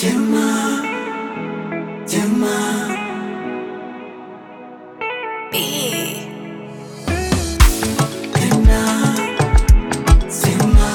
Tema, tema. Tena, tema.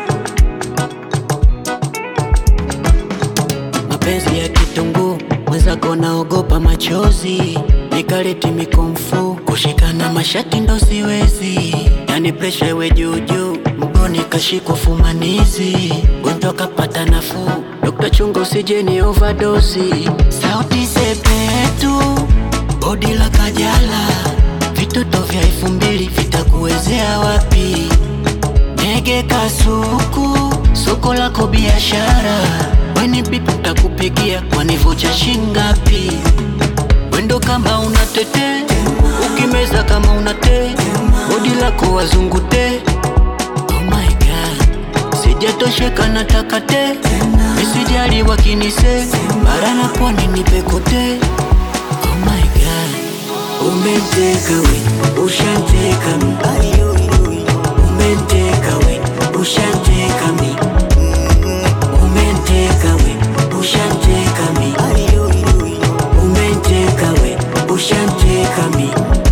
mapenzi ya kitunguu, mwenzako naogopa machozi, nikaleti mikomfu, kushikana mashati ndo siwezi, yani presha iwe juujuu, mgoni kashikwa fumanizi, gonjwa kapata nafuu, Dokta chunga usije ni overdose, sauti sepetu, bodi la kajala, vitoto vya elfu mbili vitakuwezea wapi? Ndege kasuku, soko lako biashara, weni bipi utakupigia wanivocha shingapi? Wendo kama unatete, ukimeza kama unate, bodi lako wazungute. Oh my god, sijatosheka nataka te, misijali wakinise, bara na pwani nipe kote. Oh my god, umeteka we, ushanteka mi Umenteka we, ushanteka mi Umenteka we, ushanteka mi Umenteka we, ushanteka mi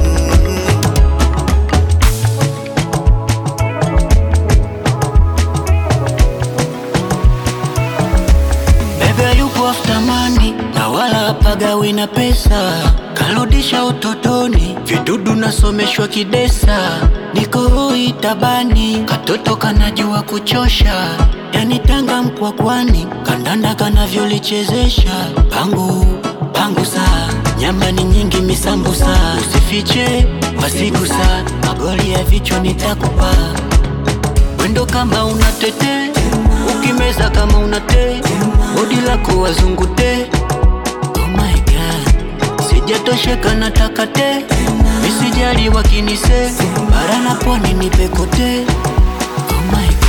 Bebe yupo after money na wala pagawi na pesa, karudisha utotoni, vidudu nasomeshwa kidesa, niko hoi tabani, katoto kanajua kuchosha, yani Tanga Mkwakwani, kandanda kanavyolichezesha, pangu pangu saa nyama ni nyingi misambusa, usifiche wasigusa, magoli ya vichwa nitakupa Wendo kama unatete, ukimeza kama unate, bodi lako wazungute. Oh my god, sijatosheka nataka te, misijali wakinise, bara na pwani nipe kote. Oh my god.